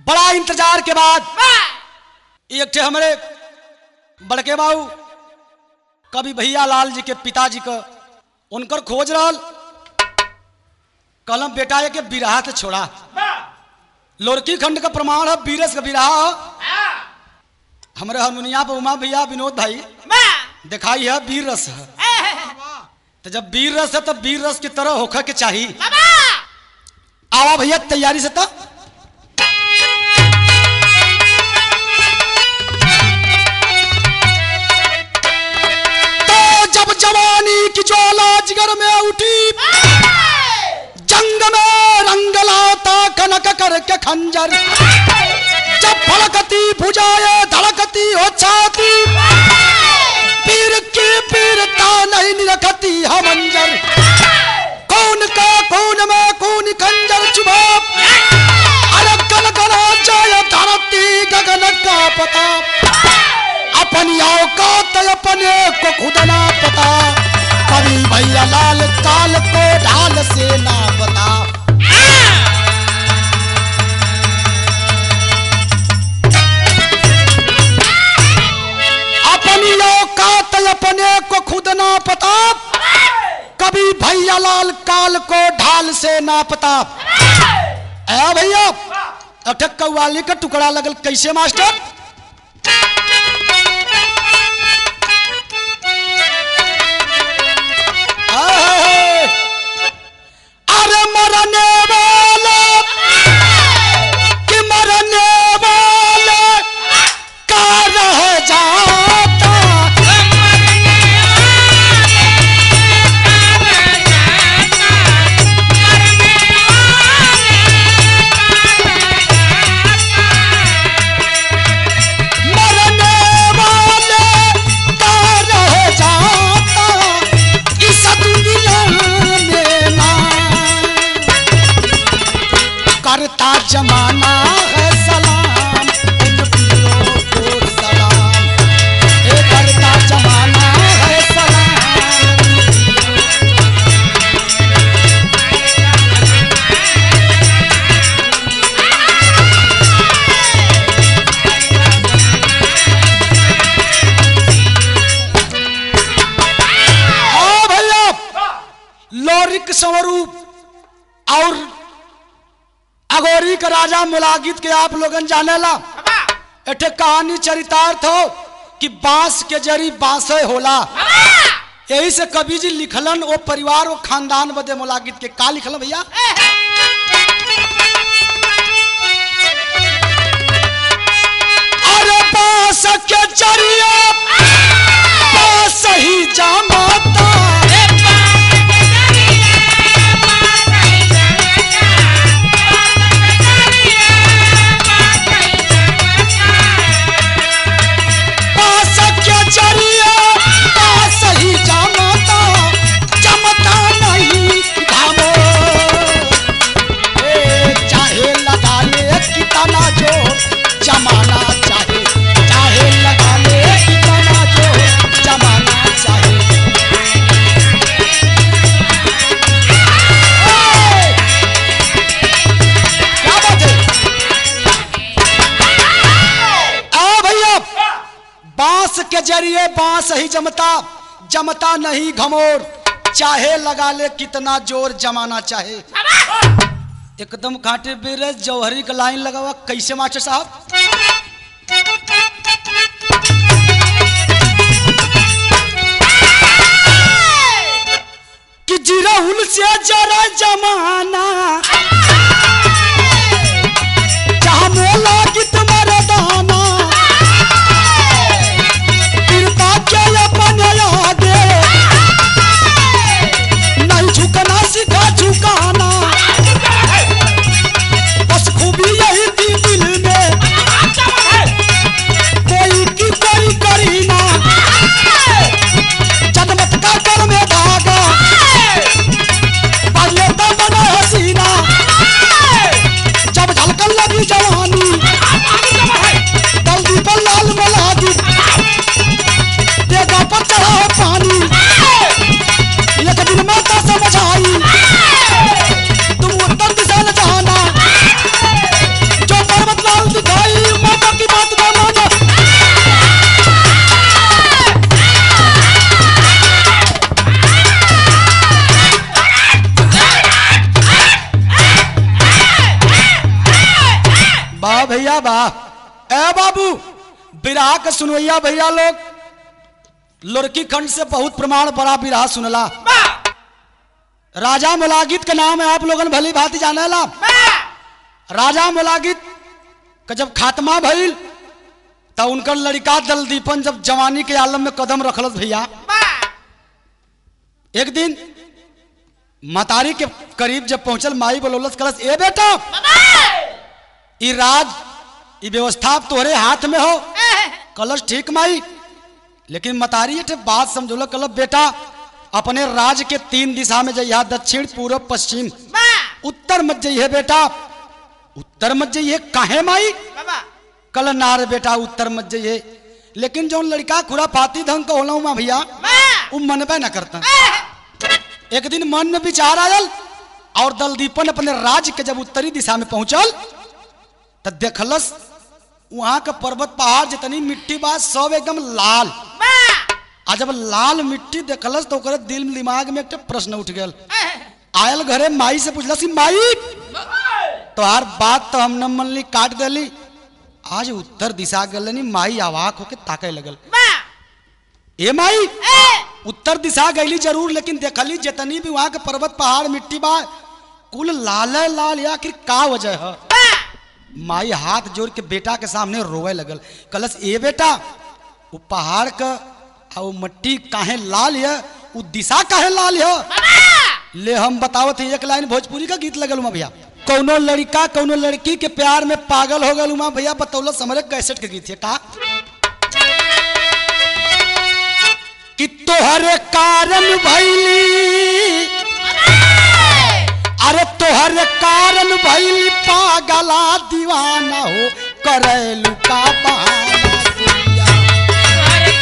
बड़ा इंतजार के बाद एक ठे हमारे बड़के बाबू कभी भैया लाल जी के पिताजी का उनकर खोज रहल कलम बेटा ये के बिरहा से छोड़ा लोरकी खंड का प्रमाण है बीरस का बिरहा है हमारे हारमोनिया पर उमा भैया विनोद भाई दिखाई है वीर रस है तो जब वीर रस है तो वीर रस की तरह होकर के चाहिए आवा भैया तैयारी से तो तो जब जवानी की ज्वाला जिगर में उठी जंग में रंग लाता कनक करके खंजर जब फलकती भुजाए धड़कती हो छाती पीर की पीरता नहीं निरखती हमंजर कौन का कौन में कौन खंजर चुभा अरे गल गला जाए धरती गगन का पता अपनी औकात अपने को खुद ना पता कभी भैया लाल काल को ढाल से ना पता अपनी औकात अपने को खुद ना पता कभी भैया लाल काल को ढाल से ना पता ए भैया अटक कव्वाली का टुकड़ा लगल कैसे मास्टर आए, अरे मरने वाले कि मरने वाले का रह जाता मरने वाले का रह जाता इस दुनिया में ना करता जमाना है सलाम उन पीरों को सलाम ए करता जमाना है सलाम हाँ भैया लौरिक स्वरूप और अगोरी का राजा मुलागित के आप लोगन जानेला एठे कहानी चरितार्थ हो कि बांस के जरी बांसे होला यही से कवि जी लिखलन वो परिवार वो खानदान बदे मुलागित के का लिखलन भैया अरे बांस के जरिए बांस ही जमाता बांस के जरिए बांस ही जमाता जमता नहीं घामो ए, चाहे लगा ले कितना जोर जमाना चाहे चाहे लगा ले कितना जोर जमाना चाहे ए, क्या बात है आ भैया बांस के जरिए बांस ही जमता जमता नहीं घमोर चाहे लगा ले कितना जोर जमाना चाहे एकदम कांटे बेरे जौहरी का लाइन लगा हुआ कैसे मास्टर साहब कि जिराहुल से जरा जमाना जहाँ मोला कित मरदाना कृपा के अपन आगे नहीं झुकना सीखा झुकाना बस खूबी यही थी दिल में कोई की कोई करी ना जनमत का कर में धागा पढ़ लेता बना हसीना वाह भैया वाह ए बाबू बिरहा के सुनवैया भैया लोग लुरकी खंड से बहुत प्रमाण बड़ा बिरहा सुनला राजा मुलागित के नाम है आप लोगन भली भांति जानेला राजा मुलागित का जब खात्मा भइल त उनकर लड़का दलदीपन जब जवानी के आलम में कदम रखलत भैया एक दिन मतारी के करीब जब पहुंचल माई बोलौलत कलस ए बेटा ई राज ई व्यवस्था अब तोहरे हाथ में हो कलश ठीक माई लेकिन मतारी ये बात समझोल कलब बेटा अपने राज के तीन दिशा में जइहा दक्षिण पूर्व पश्चिम उत्तर मत जइहे बेटा उत्तर मत जइहे काहे माई कल नार बेटा उत्तर मत जइहे लेकिन जो लड़का खुरा पाती ढंग का होला हुआ भैया वो मनबे न करता एक दिन मन में विचार आयल और दलदीपन अपने राज्य के जब उत्तरी दिशा में पहुंचल तो देखलस वहां का पर्वत पहाड़ जितनी मिट्टी बा सब एकदम लाल आ जब लाल मिट्टी देखलस तो ओकरे दिल दिमाग में एक प्रश्न उठ गया आयल घरे माई से पूछलस कि माई तोहार बात तो हम न मनली काट देली आज उत्तर दिशा गलनी माई अवाक होके ताके लगल ए माई उत्तर दिशा गईली जरूर लेकिन देखली जितनी भी वहां के पर्वत पहाड़ मिट्टी बा कुल लाल लाल आखिर का वजह है माई हाथ जोड़ के बेटा के सामने रोवे लगल कलस ए बेटा वो पहाड़ का आ वो मट्टी काहे लाल है वो दिशा काहे लाल है ले हम बतावत है एक लाइन भोजपुरी का गीत लगल उमा भैया कौनो लड़का कौनो लड़की के प्यार में पागल हो गल उमा भैया बतौलत हमारे कैसेट के गीत है का कि तोहरे कारण भैली अरे तोहरे कारण भैली पागला दीवाना हो करेलू का बहाना दुनिया।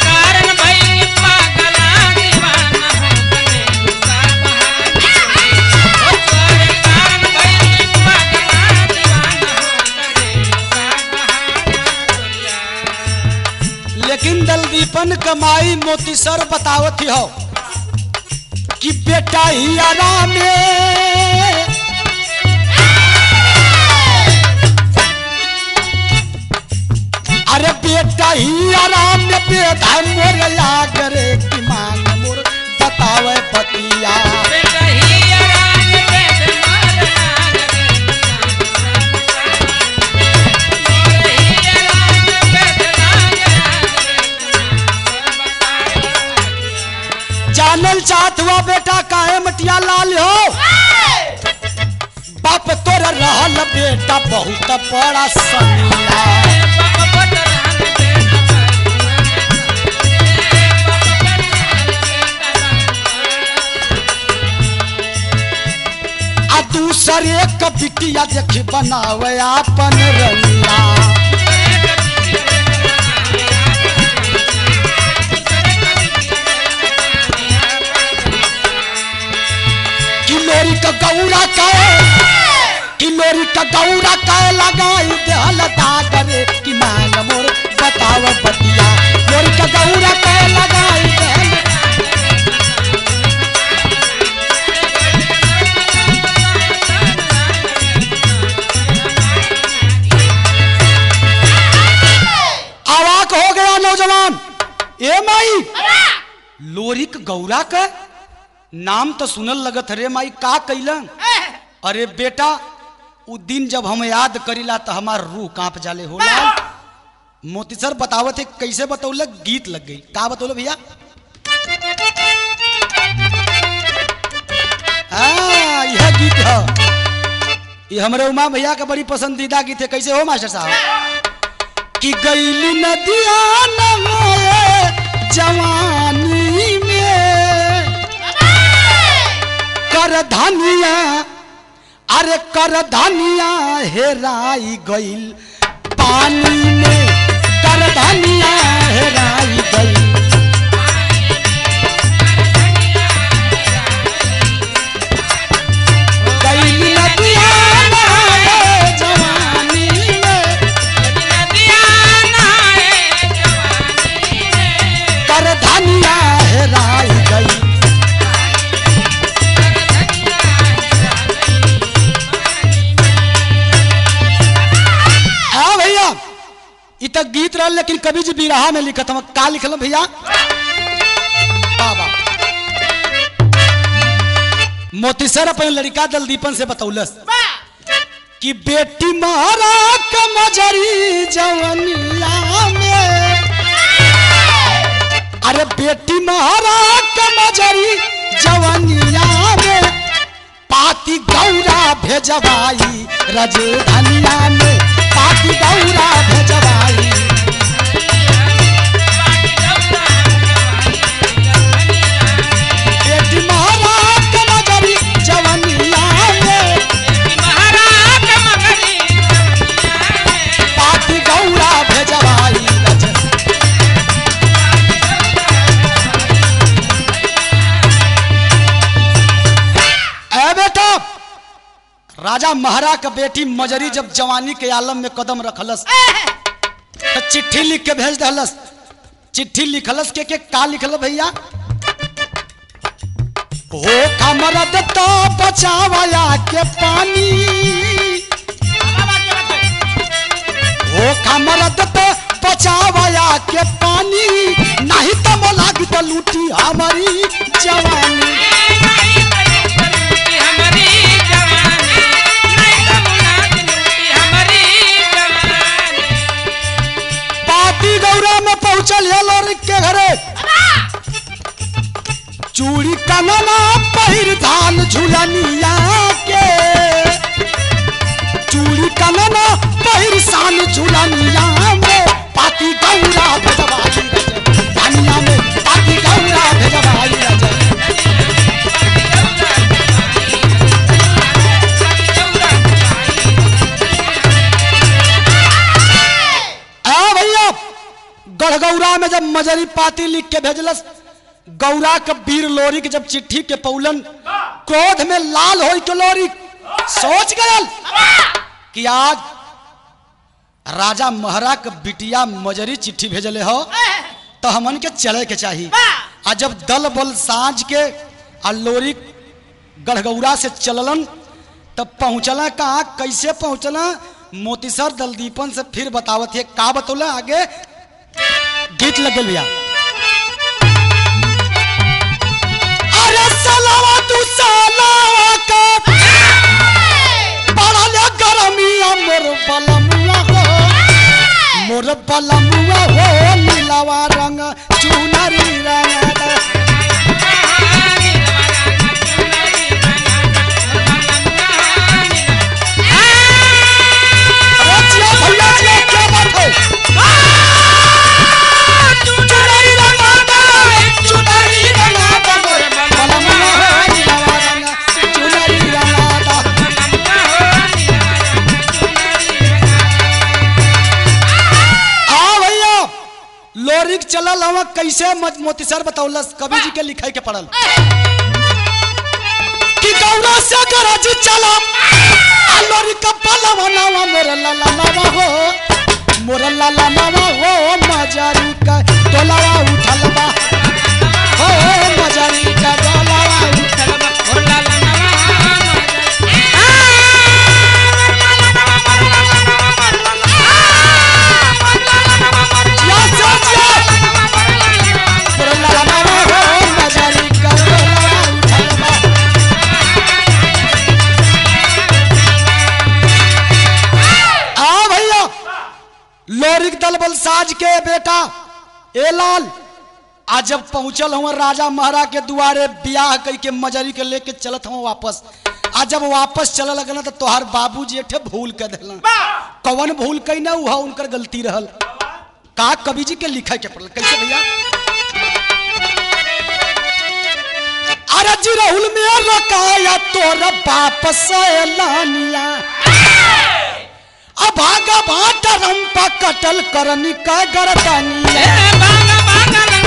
लेकिन दलदीपन कमाई मोती सर बतावत हो कि बेटा ही आराम में अरे बेटा ही आराम में बेटा मोर लागरे की मांग मोर बतावे पतिया जानल चाहत हुआ बेटा काहे मटिया लाल हो बाप तोर रहल बेटा बहुत बड़ा सनिया आ दूसरे क बिटिया देखी बनावे आपन रंगिया किलोरी का गौरा का किलोरी का गौरा का लगाई देहल दागरे की मांग मोर बताव बतिया लोरी का गौरा का लगाई देहल अवाक हो गया नौजवान ए माई लोरिक गौरा का नाम तो सुनल लगत रे माई का कैलन अरे बेटा उ दिन जब हम याद करीला तो हमार रूह कांप जाले होला मोती सर बतावत है कैसे बतौल गीत लग गई का बतौल भैया हाँ, यह गीत है ये हमारे उमा भैया का बड़ी पसंदीदा गीत है कैसे हो मास्टर साहब कि गैली नदिया नमाए जवानी में कर धनिया अरे कर धनिया हेराई गईल पानी में कर धनिया हेराई गईल गईल नदिया नहाए जवानी में कर धनिया हेराई गईल इ तक गीत रहल लेकिन कवि जी बिरहा में लिखत हम का लिखल भैया बाबा मोतीसर अपन लड़का दलदीपन से बतौलस कि बेटी मारा कमजरी जवनिया में अरे बेटी मारा कमजरी जवनिया में पाती गौरा भेजवाई रजधनिया में पाती गौरा भेजवाई बेटी मारा कमजरी जवनिया में पाती गौरा भेजवाई रज ए बेटा राजा महारा का बेटी मजरी जब जवानी के आलम में कदम रखलस तो चिट्ठी लिख के भेज दहलस चिट्ठी लिखलस के के का लिखल भैया हो कमरद तो बचावया के पानी हो कमरद तो बचावया के पानी नहीं तो मोला की तो लूटी हमारी जवानी पाती गौरा में पहुंचल है लोरी के घरे चूड़ी कनना पहिर धान झुलनिया के चूड़ी कनना पहिर सान झुलनिया में पाती गौरा भेजवाई रजे धनिया में पाती गौरा भेजवाई रजे आ भैया गढ़गौरा में जब मजरी पाती लिख के भेजलस गौरा के वीर लोरी के जब चिट्ठी के पौलन क्रोध में लाल हो के लोरी सोच गयल कि आज राजा महरा के बिटिया मजरी चिट्ठी भेजले हो तो हमन के चले के चाहिए आ जब दल बल साँझ के आ लोरी गढ़गौरा से चललन तब पहुंचला कहाँ कैसे पहुंचला मोतीसर दलदीपन से फिर बतावत है का बतौला आगे गीत लग गइल भैया अरे सलावा तू सलावा का बड़ा ले गरमिया मोर बलमुआ हो मोर बलमुआ हो नीलावा रंग चुनरी रंग अरे जिया भैया जिया क्या बात है चुनरी रंगा दा चुनरी रंगा दा मोर बलमुआ हो नीलावा रंग चुनरी रंगा दा हाँ भैया लोरिक चलल हवा कैसे मज- मोतीसर बतौलस कवि जी के लिखाई के पड़ल कि गौरा से गरज चला आ लोरी का पलवा नावा मोर लाला नावा हो मोर लाला नावा हो मजारी का टोलावा उठल बा हो मजारी का टोलावा उठल बा जिया से जिया मोर लाला नावा हो मजारी का टोलावा उठल बा आ भैया लोरिक दल बल साज के बेटा ए लाल आज जब पहुंचल हुआ राजा महारा के दुआरे ब्याह कई के मजरी के लेके चलत हुआ वापस आज जब वापस चल लगल तो तोहार बाबूजी एठे भूल के दिलन कवन भूल कई ना उहा उनकर गलती रहल का कवि जी के लिखे के पड़ल कैसे भैया अरे जी राहुल में रकाया तोर वापस लानिया अभागा भाट रंपा कटल करनी का गरदानिया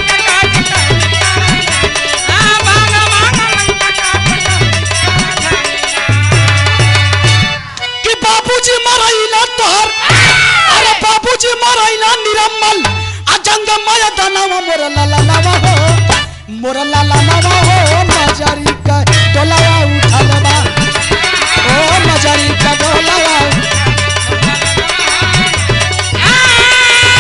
कि बाबूजी मरैला तोहर अरे बाबूजी मरैला निरम्मल आ जंगमय दनवा मोर लाला नवा हो मोर लाला नवा हो मजरी का टोलावा उठल बा ओ मजरी का टोलावा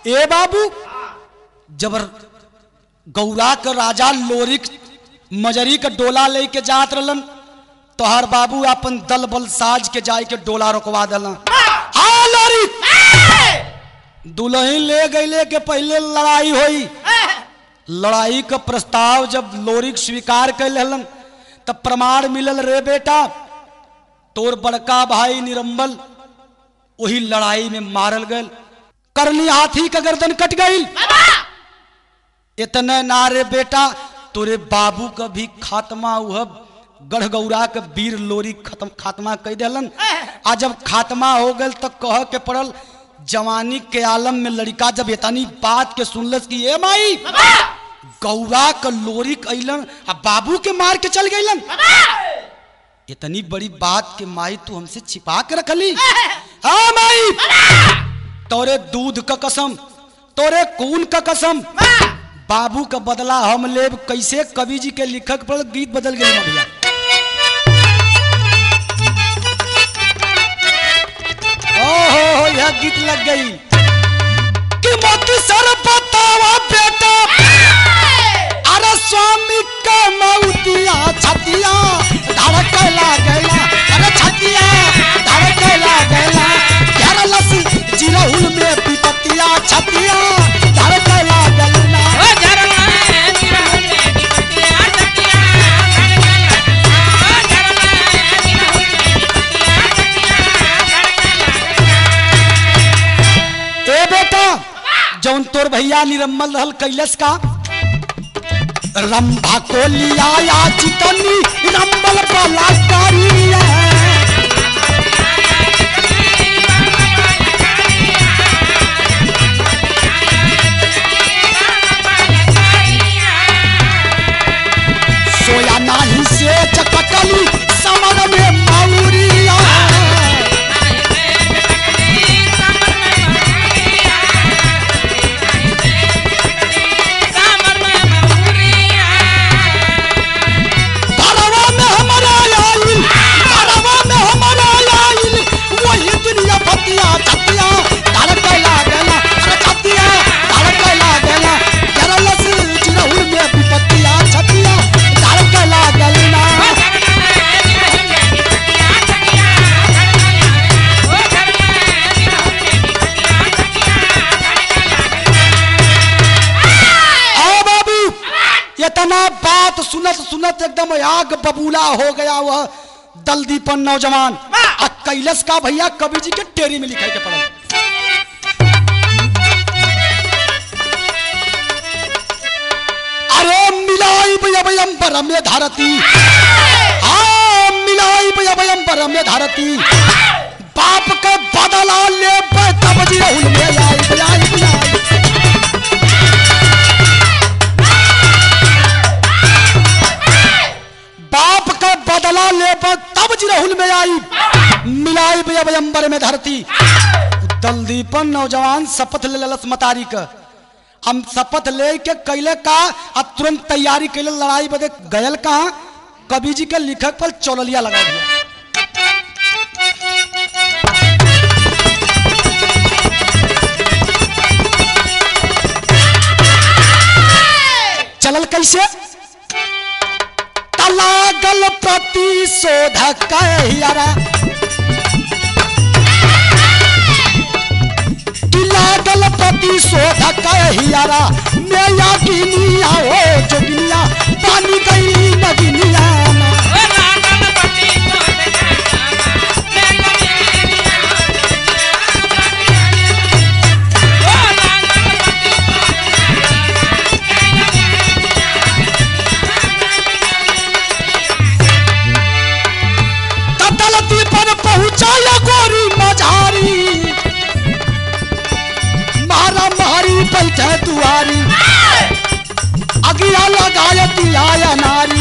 ए बाबू जबर गौरा के राजा लोरिक मजरी के डोला लेके जात रहलन तोहर बाबू अपन दल बल साज के जाय के डोला रोकवा दिलन हाँ लोरी दुल्हन ले गईले के पहले लड़ाई होई लड़ाई का प्रस्ताव जब लोरिक स्वीकार कर लेलन तब प्रमाण मिलल रे बेटा तोर बड़का भाई निरंबल वही लड़ाई में मारल गल करनी हाथी का गर्दन कट गई इतने नारे बेटा तोरे बाबू का भी खात्मा हुआ गढ़गौरा के वीर लोरी खत्म खात्मा कह दिलन आ जब खात्मा हो गल तो कह के पड़ल जवानी के आलम में लड़का जब इतनी बात के सुनलस कि ए माई गौरा का लोरी कैलन आ बाबू के मार के चल गईलन इतनी बड़ी बात के माई तू हमसे छिपा के रखली हाँ माई तोरे दूध का कसम तोरे खून का कसम बाबू का बदला हम लेब कैसे कवि जी के लिखक पर गीत बदल गए भैया ओहो हो यह गीत लग गई कि मोती सर बतावा बेटा अरे स्वामी का मौतिया छतिया धड़कला गैला अरे छतिया धड़कला गैला घेरलस जिरहुल में विपतिया छतिया धड़कला गैला ए बेटा जौन तोर भैया निरम्मल रहल कैलस का रंभा को लिया या चितनी रंबल बलात्कारिया सोया नाही से चकटली समर में मौरिया भरवा में हमारा आइल भरवा में हमारा आइल वही दुनिया फतिया छतिया धड़कला गला अरे छतिया धड़कला गला करलस जिरहुल में विपतिया छतिया धड़कला गला आओ बाबू इतना बात सुनत सुनत एकदम आग बबूला हो गया वह दलदीपन नौजवान आ कैलस का भैया कवि जी के टेरी में लिखाई के पड़ल अरे मिलाई भयम्बर में धरती हाँ मिलाई भयम्बर में धरती बाप के बदला ले तब जी राहुल में आई आई आई बाप का बदला ले तब जिरहुल में आई मिलाई बेअंबर में धरती दलदीपन नौजवान शपथ ले ललस मतारी का हम शपथ ले के कैले का अब तुरंत तैयारी कैले लड़ाई बदे गयल कहा कवि जी के लिखक पर चौलिया लगा दिया चलल कैसे लागल प्रतिशोध कहरा लागल प्रतिशोध कहरा मेया गिनिया हो जोगिनिया पानी गई नगिनिया तलती पर पहुंचाया गोरी मझारी मारा मारी बैठे दुआरी अगिया लगाया दिया नारी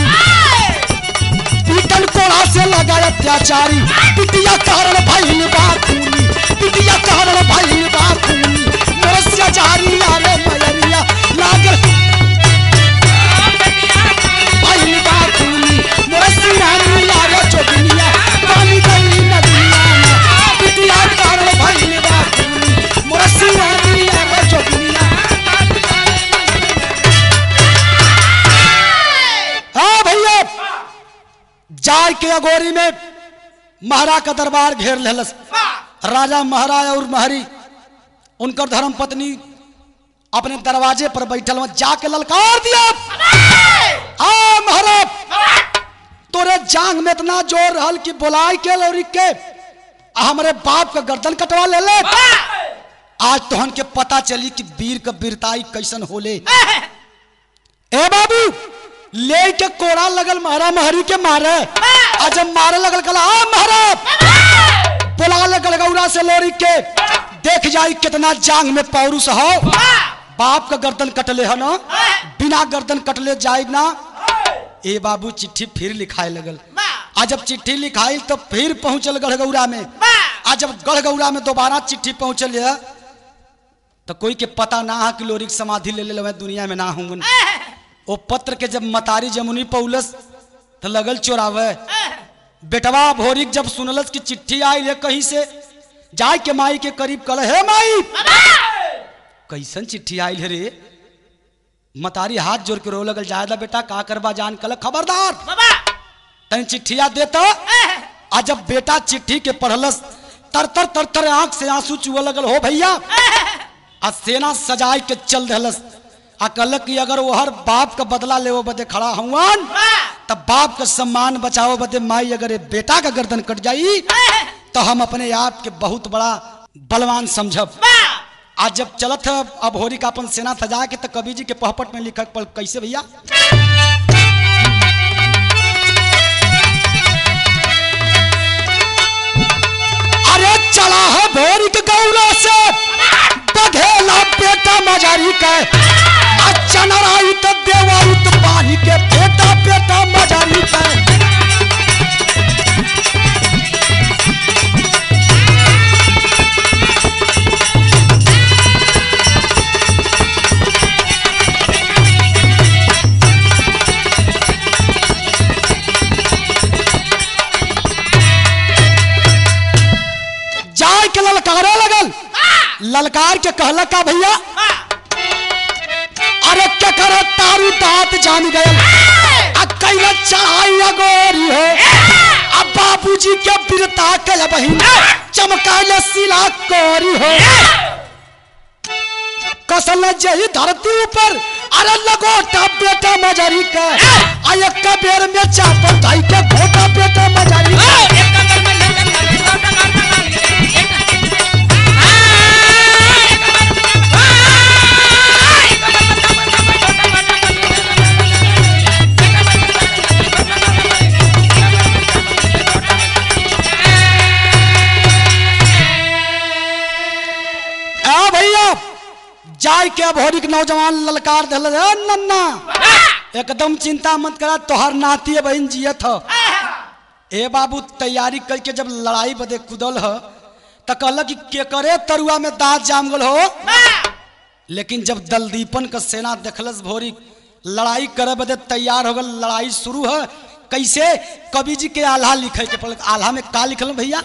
पीतल कोड़ा से लगाया अत्याचारी पिटिया कारण भइल बा खूनी पिटिया कारण भइल बा खूनी मोरसिया जारी आरे मयरिया लागल भइल बा खूनी मोरसिया जारी आरे जोगिनिया पानी गई नदिया में पिटिया कारण भइल बा खूनी मोरसिया जारी आरे जोगिनिया अगोरी में महारा का दरबार घेर लेलस राजा महाराज और महरी उनकर धर्म पत्नी अपने दरवाजे पर बैठल वहां जाके ललकार दिया आ महाराज तोरे जांग में इतना जोर रहल कि बोलाई के लौरी के आ हमरे बाप का गर्दन कटवा ले ले आज तोहन के पता चली कि वीर का वीरताई कैसन होले ए बाबू ले के कोड़ा लगल महारा महरी के मारे आ जब मारे लगल कला आ महारा बुला लगल गौरा से लोरी के देख जाई कितना जांग में पौरुष हो बाप का गर्दन कटले है ना बिना गर्दन कटले जाए ना ए बाबू चिट्ठी फिर लिखाए लगल आ जब चिट्ठी लिखाई तो फिर पहुंचल गढ़गौरा में आ जब गढ़गौरा में दोबारा चिट्ठी पहुंचल है तो कोई के पता ना है कि लोरी के समाधि ले ले दुनिया में ना होंगे ओ पत्र के जब मतारी जमुनी पौलस तो लगल चोरावे बेटवा भोरिक जब सुनलस कि चिट्ठी आई है कहीं से जाय के माई के करीब कल हे माई कैसन चिट्ठी आई है रे मतारी हाथ जोड़ के रो लगल जायदा बेटा का करबा जान कल खबरदार तन चिट्ठिया देता आ जब बेटा चिट्ठी के पढ़लस तर तर तर तर आंख से आंसू चुआ लगल हो भैया आ सेना सजाई के चल दहलस आ कहलक कि अगर वो हर बाप का बदला ले बदे खड़ा हुआन तब बाप का सम्मान बचाओ बदे माई अगर ये बेटा का गर्दन कट जाई तो हम अपने आप के बहुत बड़ा बलवान समझब आज जब चलत है अब होरी का अपन सेना सजा के तो कवि जी के पहपट में लिखक पल कैसे भैया अरे चला है भोरी के गौरा से बघेला बेटा मजारी के अच्छा नाराई तो देवाई तो पानी के बेटा बेटा मजारी के जाय के ललकारे लगल ललकार के कहला का भैया अरे क्या करे तारू दांत जान गए कैला चढ़ाई अगोरी हो अब बाबूजी के बिरता के बहिन चमकाले सिला कोरी हो कसल जही धरती ऊपर अरे लगोटा बेटा मजारी का आ एक बेर में चापल धाई के घोटा बेटा मजारी का आ भैया जाय के भोरी के नौजवान ललकार दिल नन्ना एकदम चिंता मत करा तोहर नाती बहन जियत ह ए बाबू तैयारी करके जब लड़ाई बदे कूदल ह त कहल कि केकरे तरुआ में दांत जाम गल हो लेकिन जब दलदीपन का सेना देखलस भोरी लड़ाई करे बदे तैयार हो गल लड़ाई शुरू है कैसे कवि जी के आल्हा लिखे के पड़ल आल्हा में का लिखल भैया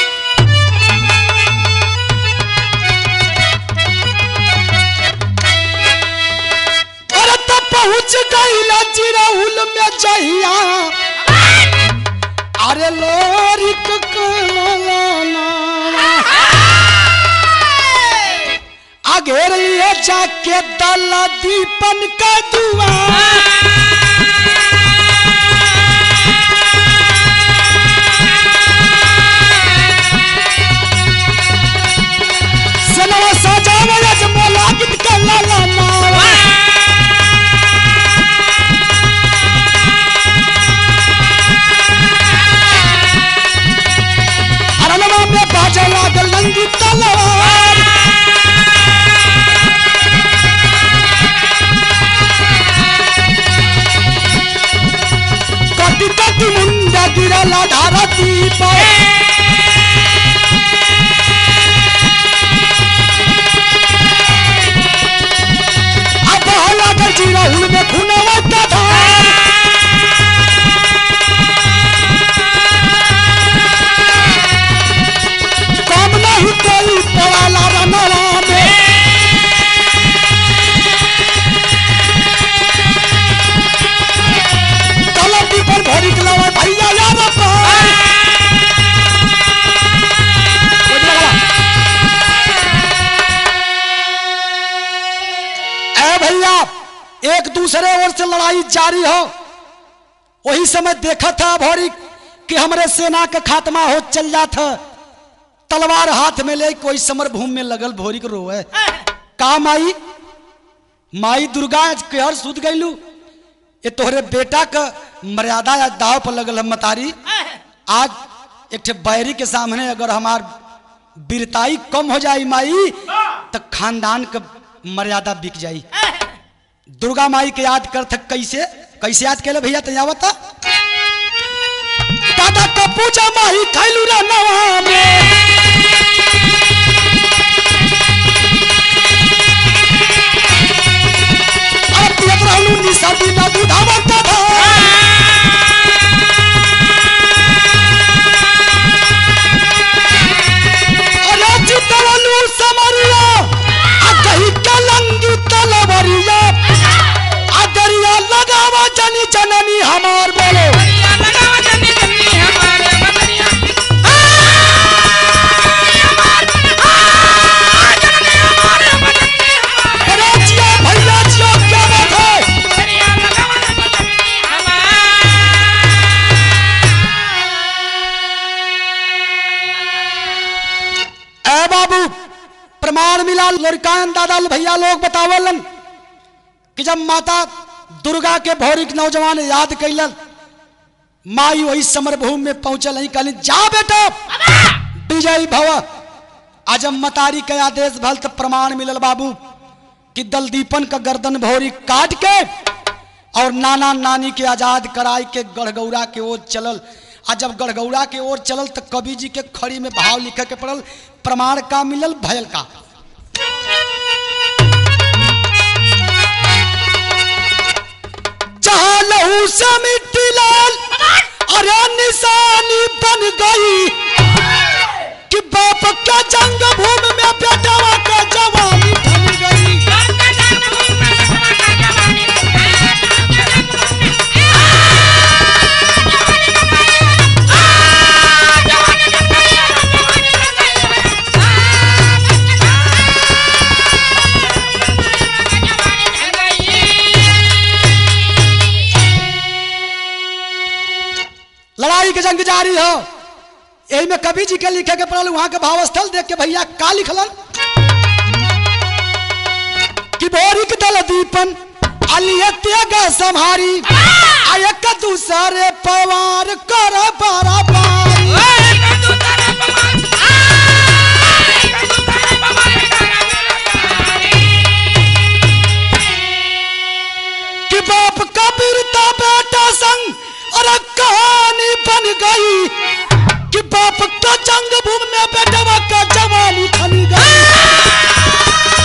अरे तो पहुंच गईला जिराउल में जहिया अरे लोरिक कलाना अगेर लिए जाके दला दीपन का दुआ सनवा सजावा यजमला गीत का लाला नावा अरनवा में बाजा लागल लंगी तलवार कटी कटी मुंडा गिरला धारा दीप अब लागल जीरा हुल में खुनवा का धार काम नहीं कोई पवाला रनवा में तलती पर भरी गलवा भैया यार पार एक दूसरे ओर से लड़ाई जारी हो वही समय देखा था भौरी कि हमरे सेना के खात्मा हो चल जात है तलवार हाथ में ले कोई समर भूमि में लगल भोरी को रोए का माई माई दुर्गा के हर सुध गईलू ये तोहरे बेटा का मर्यादा आज दाव पर लगल है मतारी आज एक ठे बैरी के सामने अगर हमार वीरताई कम हो जाई माई तो खानदान का मर्यादा बिक जाई दुर्गा माई के याद करत कैसे कैसे याद कैले भैया तैयार बता दादा का पूजा माही खैलू रा नवा में अब पियत रहलू निशा बिना दूधावा का था अरे चितवलू समरिया आ कही के लंगी तलवरिया आ दरिया लगावा जनी जननी हमार बोलो अरे जिया भैया जिया क्या बात है ए बाबू प्रमाण मिला लड़कान दादा भैया लोग बतावलन कि जब माता दुर्गा के भौरिक नौजवान याद कैलन माई वही समर भूमि में पहुंचल नहीं कहली जा बेटा विजयी भव आज हम मतारी के आदेश भल तो प्रमाण मिलल बाबू कि दलदीपन का गर्दन भौरी काट के और नाना नानी के आजाद कराई के गढ़गौरा के ओर चलल आ जब गढ़गौरा के ओर चलल तो कवि जी के खड़ी में भाव लिखे के पड़ल प्रमाण का मिलल भयल का जहाँ लहू से मिट्टी लाल अरे निशानी बन गई कि बाप का जंग भूमि में बेटवा का जवानी बन गई लड़ाई के जंग जारी हो यही में कवि जी के लिखे के पड़ल वहां के भावस्थल देख के भैया का लिखलन कि बोरिक दल दीपन अलिय त्याग संहारी आयक दूसरे पवार कर बारा बारी कि बाप का बीरता बेटा संग अरे कहानी बन गई कि बाप का जंग भूमि में बेटवा का जवानी थन गई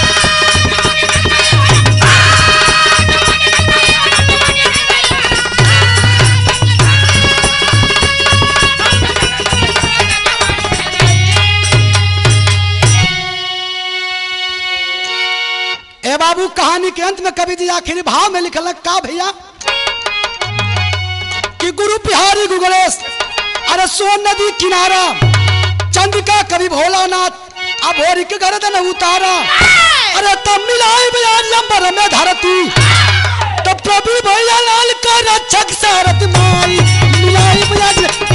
ए बाबू कहानी के अंत में कवि जी आखिरी भाव में लिखल का भैया कि गुरु बिहारी गुगलेश अरे सोन नदी किनारा चंद्रिका कवि भोलानाथ अब होरी के गर्दन उतारा अरे तब मिलाई बयान नंबर में धरती तो प्रभु भैया लाल का रक्षक सारथ माई मिलाई बयान